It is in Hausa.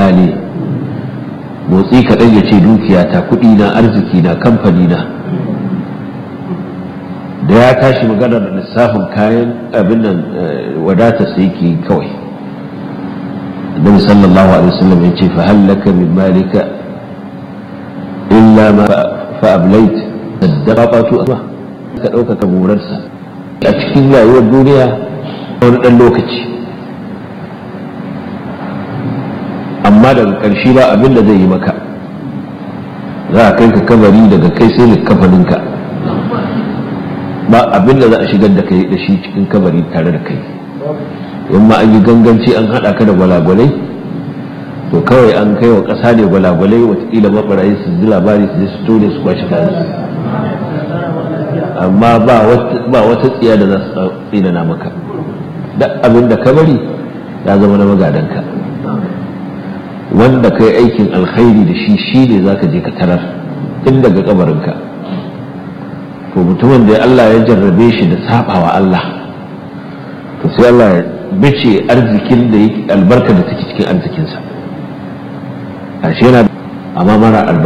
mali motsi kaɗan ya ce dukiya ta kuɗi na arziki na kamfani na da ya tashi maganar lissafin kayan abin nan wadata sai ke kawai annabi sallallahu alaihi wasallam ya ce fa hallaka min malika illa ma fa ablait saddaqatu asma ka dauka kaburarsa a cikin rayuwar duniya wani dan lokaci amma daga ƙarshe ba abin da zai yi maka za a kai ka kabari daga kai sai likafaninka ba abin da za a shigar da kai da shi cikin kabari tare da kai in ma an yi ganganci an haɗa ka da gwalagwalai to kawai an kai wa ƙasa ne gwalagwalai watakila mabarayi su ji labari su je su tone su kwashi kayan su amma ba wata tsiya da za su tsinana maka duk abin da ka bari ya zama na magadanka wanda kai aikin alkhairi da shi shi ne za ka je ka tarar in daga kabarinka to mutumin da Allah ya jarrabe shi da sabawa Allah to sai Allah ya bice arzikin da yake albarka da take cikin arzikinsa ashe yana amma mara albarka